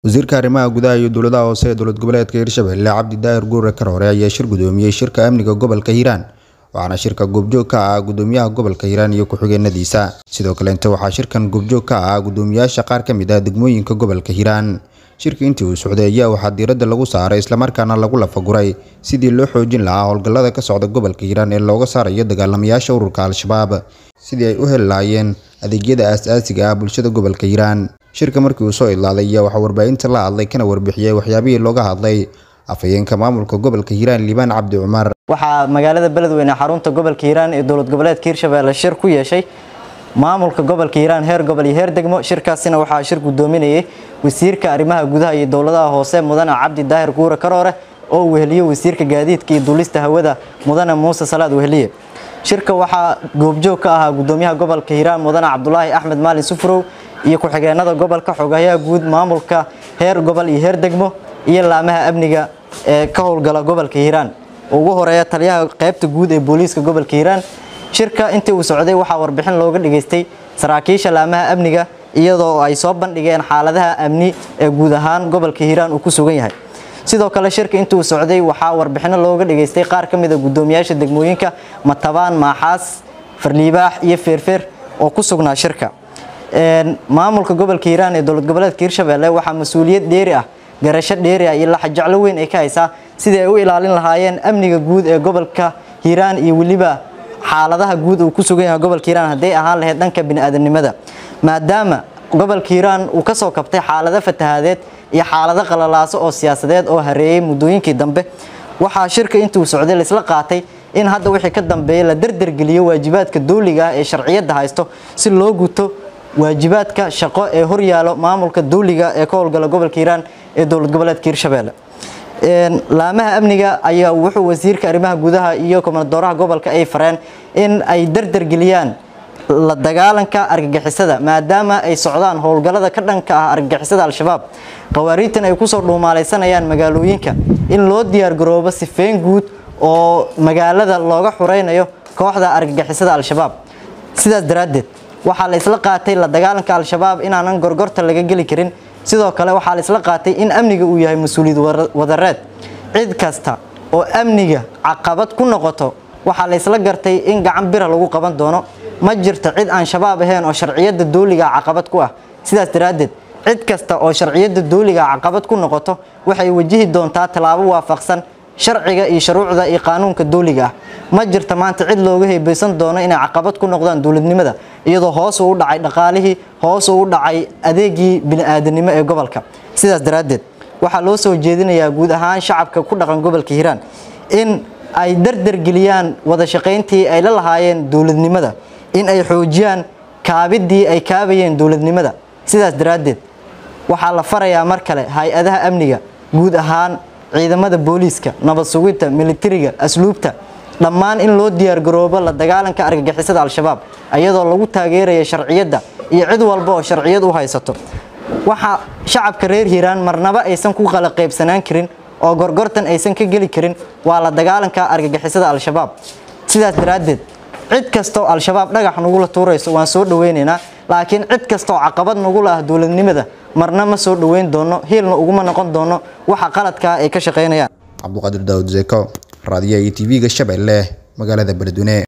wasiirka arrimaha gudaha iyo dowladaha hoose ee dowlad goboleedka hirshabelle cabdi daahir guure karoore ayaa shir gudoomiyey shirka amniga gobolka hiiraan waxaana shirka goobjoog ka ah gudoomiyaha gobolka hiiraan iyo ku-xigeenadiisa sidoo kaleente waxaa shirkan goobjoog ka ah gudoomiyaasha qaar ka mid ah degmooyinka gobolka hiiraan shirka intii uu socday ayaa waxaa diiradda lagu saaray islamarkaana lagu lafaguray sidii loo xoojin lahaa howlgallada ka socda gobolka hiiraan ee looga saarayo dagaalamayaasha ururka al-shabaab sidii ay u heli lahaayeen adeegyada aas-aasiga ah bulshada gobolka hiiraan shirka markii uu soo idlaaday ayaa waxaa warbaahinta la hadlay kana warbixiyey waxyaabihii looga hadlay afhayeenka maamulka gobolka hiiraan liibaan cabdi cumar waxaa magaalada beledweyne xarunta gobolka hiiraan ee dowlad goboleedka hirshabelle shir ku yeeshay maamulka gobolka hiiraan heer gobol iyo heer degmo shirkaasina waxaa shir gudoominayay wasiirka arrimaha gudaha iyo dowladaha hoose mudane cabdi daahir guure karoore oo weheliye wasiirka gaadiidka iyo duulista hawada mudane muuse salaad weheliye shirka waxaa goobjoog ka ahaa gudoomiyaha gobolka hiiraan mudane cabdulaahi axmed maalin sufrow iyo ku-xigeenada gobolka xogayaha guud maamulka heer gobol iyo heer degmo iyo laamaha amniga ee ka howlgala gobolka hiiraan ugu horeeya taliyaha qaybta guud ee booliiska gobolka hiiraan shirka intii uu socday waxaa warbixin looga dhageystay saraakiisha laamaha amniga iyadoo ay soo bandhigeen xaaladaha amni ee guud ahaan gobolka hiiraan uu ku sugan yahay sidoo kale shirka intii uu socday waxaa warbixino looga dhageystay qaar ka mid a gudoomiyaasha degmooyinka matabaan maaxaas farliibaax iyo feerfeer oo ku sugnaa shirka maamulka gobolka hiiraan ee dowlad goboleedka hirshabelle waxaa mas-uuliyad dheeri ah garasho dheeri ah iyo laxajeclo weyn ay ka haysaa sidii ay u ilaalin lahaayeen amniga guud ee gobolka hiiraan iyo weliba xaaladaha guud uu ku sugan yahay gobolka hiiraan hadday ahaan lahayd dhanka bini'aadanimada maadaama gobolka hiiraan uu ka soo kabtay xaalado fatahaadeed iyo xaalado qalalaaso oo siyaasadeed oo hareeyey muddooyinkii dambe waxaa shirka intii uu socday laisla qaatay in hadda wixii ka dambeeya la dardargeliyo waajibaadka dawliga ah ee sharciyadda haysto si loo guto waajibaadka shaqo ee horyaalo maamulka dawliga ee ka howlgala gobolka hiiraan ee dowlad goboleedka hirshabelle laamaha amniga ayaa wuxuu wasiirka arrimaha gudaha iyo komanadooraha gobolka ay fareen in ay dardargeliyaan la dagaalanka argagixisada maadaama ay socdaan howlgallada ka dhanka ah argagixisada al-shabaab qawaariidtan ay kusoo dhuumaalaysanayaan magaalooyinka in loo diyaargaroobo sifeyn guud oo magaalada looga xuraynayo kooxda argagixisada al-shabaab sidaas daraaddeed waxaa la isla qaatay la dagaalanka al-shabaab inaanan gorgorta laga geli karin sidoo kale waxaa la isla qaatay in amniga uu yahay mas-uuliyad wadareed cid kasta oo amniga caqabad ku noqoto waxaa la isla gartay in gacan bira lagu qaban doono ma jirto cid aan shabaab ahayn oo sharciyadda dawliga caqabad ku ah sidaas daraaddeed cid kasta oo sharciyadda dawliga caqabad ku noqoto waxay wajihi doontaa tallaabo waafaqsan sharciga iyo shuruucda iyo qaanuunka dawliga ah ma jirta maanta cid looga heebaysan doono inay caqabad ku noqdaan dowladnimada iyadoo hoos uu u dhacay dhaqaalihii hoos uu u dhacay adeegii bini'aadanimo ee gobolka sidaas daraaddeed waxaa loo soo jeedinayaa guud ahaan shacabka ku dhaqan gobolka hiiraan in ay dardargeliyaan wada shaqayntii ay la lahaayeen dowladnimada in ay xoojiyaan kaabidii ay kaabayeen dowladnimada sidaas daraaddeed waxaa la farayaa mar kale hay-adaha amniga guud ahaan ciidamada booliiska nabad sugidta militariga asluubta dhammaan in loo diyaargaroobo la dagaalanka argagixisada al-shabaab iyadoo lagu taageeraya sharciyadda iyo cid walba oo sharciyad u haysato waxa shacabka reer hiiraan marnaba aysan ku qala qaybsanaan karin oo gorgortan aysan ka geli karin waa la dagaalanka argagixisada al-shabaab sidaas daraaddeed cid kastoo al-shabaab dhagax nagula tuurayso waan soo dhaweynaynaa laakiin cid kastaoo caqabad nagula ah dowladnimada marna ma soo dhoweyn doono hiilna uguma noqon doono waxa qaladkaa ay ka shaqaynayaan cabduqaadir daawud zeko raadiyaha iyo tv-ga shabeelle magaalada beledweyne